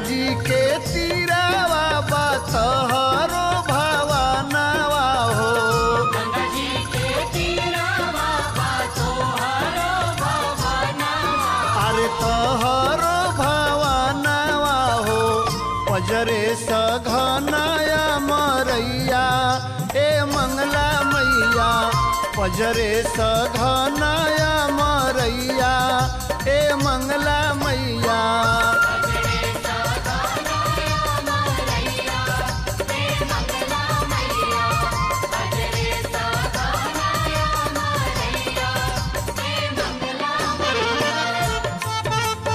जी के तीरावा बतहरो भवानवा हो गंगा जी के तीरावा तोहरो भवनवा अरे तोहरो भवानवा हो पजरे सघनया मरैया ए मंगला मैया पजरे सघनया मरैया ए मंगला मैया बजरे सगाना मरैया हे मंगला मैया बजरे सगाना मरैया हे मंगला मैया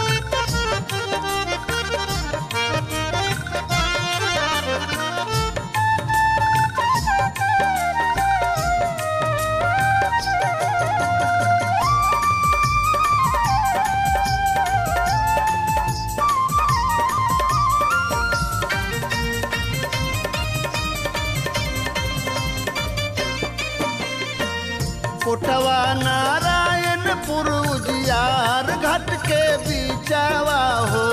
कोटवा नारायणपुर उजियार घाट के बीचावा हो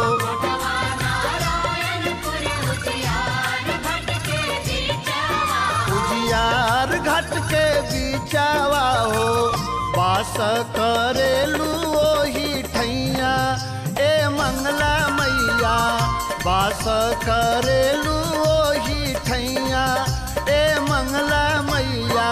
नारायणपुर उजियार भट के बीचवा उजियार घाट के बीचावा हो बास करेलू ओही ठैया ए मंगला मैया बास करेलू ओही ठैया ए मंगला मैया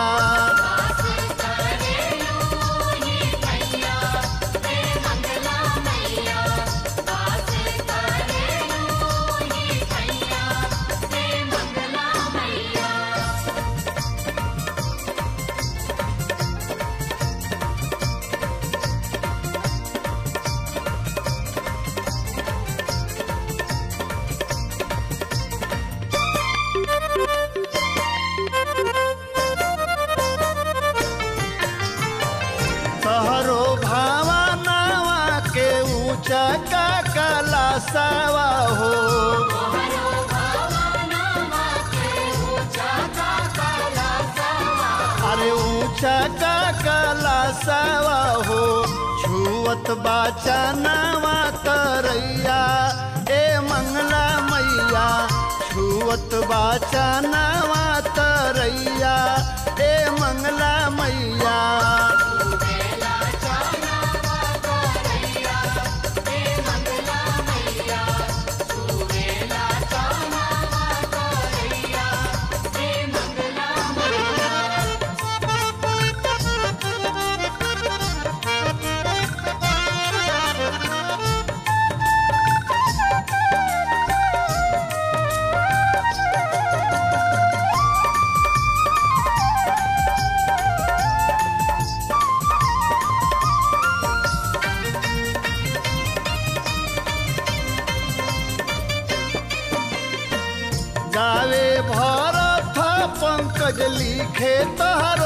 तहरो भावनावा के ऊंचा का कलासावा हो अरे ऊंचा का कलासावा हो छुअत बाचनावा तरैया ए मंगला मैया छुअत बाचनावा तरैया ए मंगला मैया गावे भरत पंकज लिखे तहर